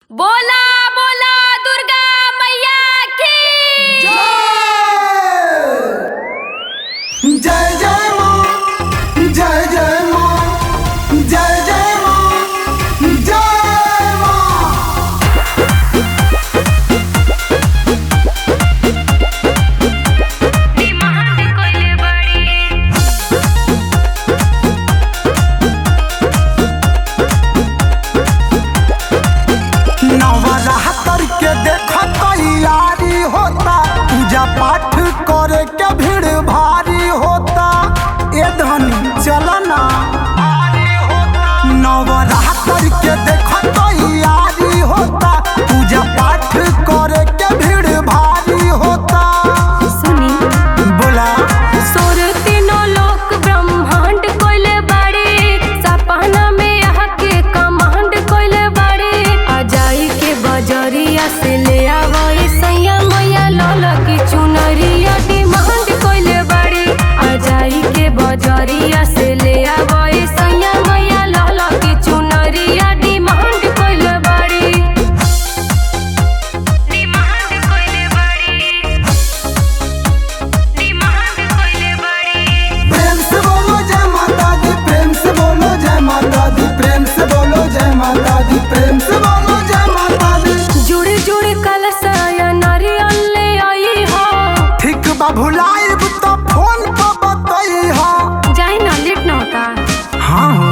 बोला बोला दुर्गा मैया की जय जय माँ जय जय माँ जय जय माँ जय माँ नवरात्र के देख तैयारी होता पूजा पाठ करे के भीड़ भारी होता ए धनी चल ना नवरात्र के देख तैयारी होता पूजा पाठ करे के भीड़ भारी होता सुनी बोला सोर तीनों लोक ब्रह्मांड कोइले बाड़े सपना में यहाँ के कमांड कोइले बाड़े अजाई के बजरिया से ले आवो ई सैया मैया लाला की चुनरिया डिमांड कोइले बाड़े अजाई के बजरिया से ले आवो ई सैया मैया लाला की चुनरिया डिमांड कोइले बाड़े डिमांड कोइले बाड़े प्रेम से बोलो जय माता दी प्रेम से बोलो जय माता दी प्रेम से बोलो जय माता दी प्रेम से बोलो जय माता दी जुड़े जुड़े कलसाया नारियल ले आई हो ठीक बा भुलाइब तो फोन पर बतई हो जाए ना लेट ना होता हाँ हो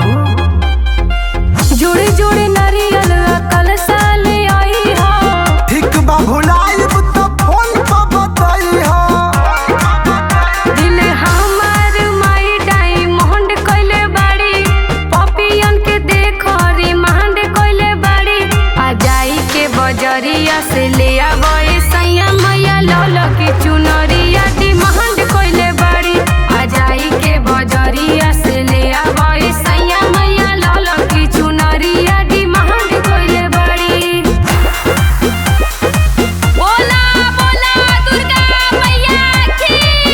जुड़े जुड़े नारियल कलसा ले आई हो ठीक बा भुलाइब तो फोन पर बतई हो दिल हमार माई डायमंड कइले बाड़ी पपियन के देखो रिमांड कइले बाड़ी आ जाई के बजरिया से ले आवो ए सैया मैया लाल की चुनरिया डिमांड कइले बाड़ी आ जाई के बजरिया से ले आवो ए सैया मैया लाल की चुनरिया डिमांड कइले बाड़ी बोला बोला दुर्गा मैया की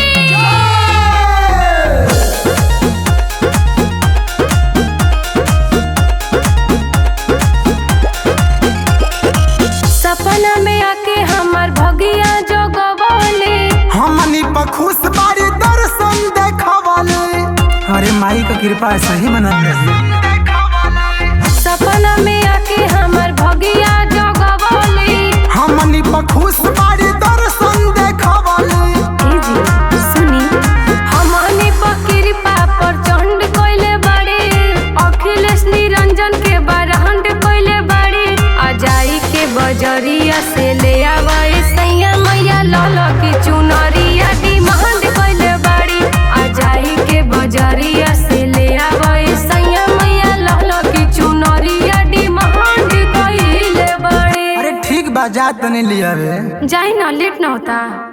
सपना में आके हमार भगिया जगवले हमनी पर खुश बारी दर्शन देखवले अरे माई का कृपा सही बनल रही सपना में आके हमार भगिया जगवले हमनी पर खुश बारी दर्शन देखवले ए जी सुनी हमनी पर कृपा पर चंड कइले बाड़े अखिलेश निरंजन के बरहंड कइले बाड़े अजाई के बजरिया से ले आवे सैया मैया लाल की चुनरिया डिमांड कइले बाड़े अजाई के बजरिया से ले आवे सैया मैया लाल की चुनरिया डिमांड कइले बाड़े अरे ठीक बा जा तने लिया रे जाई ना लेट ना होता